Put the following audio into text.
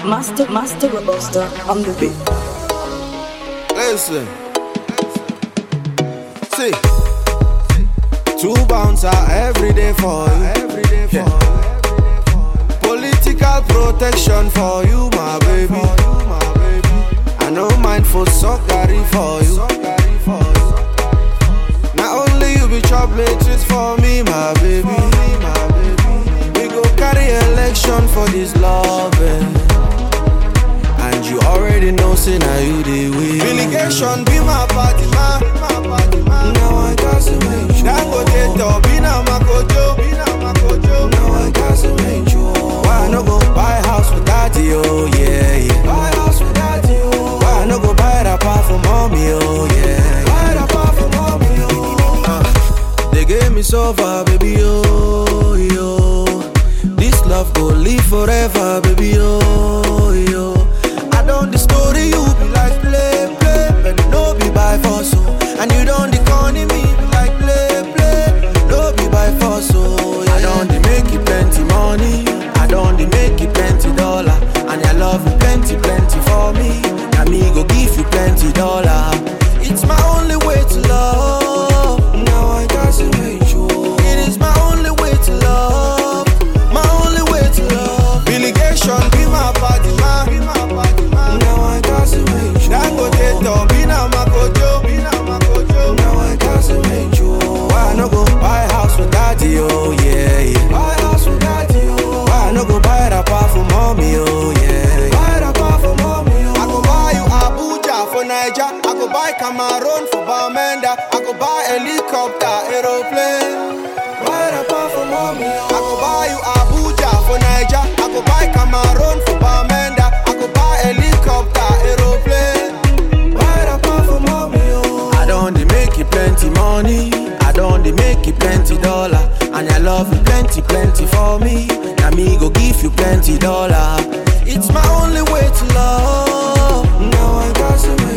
Master, Master Robusta on the beat. Listen. See. Two bouncer every day for you. Every day for you. Political protection for you, my baby. I no mind for suckery for you. Not only you be chop matrix for me, my baby. We go carry election for this loving. And you already know, say now you the win. Relegation be my party, man. Now I got to make sure. Dangote top, be now my kojo. Now I got to make sure. Why I no go buy house with daddy, oh yeah, yeah. Buy house with daddy, oh. Why I no go buy that part for mommy, oh yeah. Buy that part for mommy, oh. Uh, they gave me so far, baby, oh, yo. This love go live forever, baby, oh, yo. I don't the story, you be like play, play, but no be by force, oh. And you don't the corny me be like play, play, no be by force, oh. Yeah. I don't the make you plenty money, I don't the make you plenty dollar, and I love you plenty, plenty for me. Now me go give you plenty dollar. It's my only way to love. Now I got to make sure. It is my only way to love. My only way to love. Relegation be my party, man. Now I got to make sure. Dangote top, be now my kojo. Now I got to make sure. Why I no go buy house with daddy, oh yeah, yeah. Buy house with daddy, oh. Why I no go buy that part for mommy, oh yeah. Buy that part for mommy, oh. I go buy you Abuja for Niger. I go buy Cameroon for Bamenda. I go buy helicopter, aeroplane. Buy that part for mommy, oh. I go buy you Abuja for Niger. I go buy Cameroon for Bamenda. I go buy helicopter, aeroplane. Buy that part for mommy, oh. I don't dey make you plenty money. I don't dey make you plenty dollar. And I love you plenty, plenty for me. Now me go give you plenty dollar. It's my only way to love. Now I got to